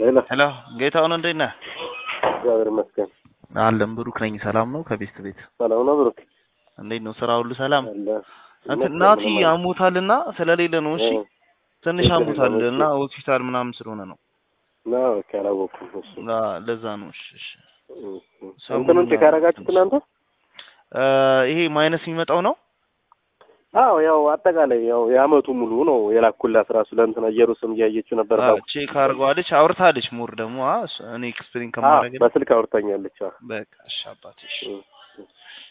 ሄሎ ሄሎ ጌታሁን እንዴት ነህ? እግዚአብሔር ይመስገን አለን ብሩክ ነኝ። ሰላም ነው? ከቤት ቤት ሰላም ነው ብሩክ እንዴት ነው? ስራ ሁሉ ሰላም? አለ እንትን ናቲ አሞታልና ስለሌለ ነው። እሺ ትንሽ ችግር አሞታል የለውም፣ እና ሆስፒታል ምናምን ስለሆነ ነው። ና ኦኬ አላወኩም እሱ ላ- ለዛ ነው። እሺ እሺ። ሰሞኑን እንትኑን ቼክ ያደረጋችሁት እናንተ እ ይሄ ማይነስ የሚመጣው ነው። አዎ ያው አጠቃላይ ያው የአመቱ ሙሉ ነው የላኩላት ራሱ ለእንትና ኢየሩስም እያየችው ነበር አዎ፣ ቼክ አድርገዋለች፣ አውርታለች። ሙር ደግሞ አ- እኔ ኤክስፕሌን አዎ ከማድረግ በስልክ አውርታኛለች አዎ በቃ እሺ አባቴ እሺ። እ- እ-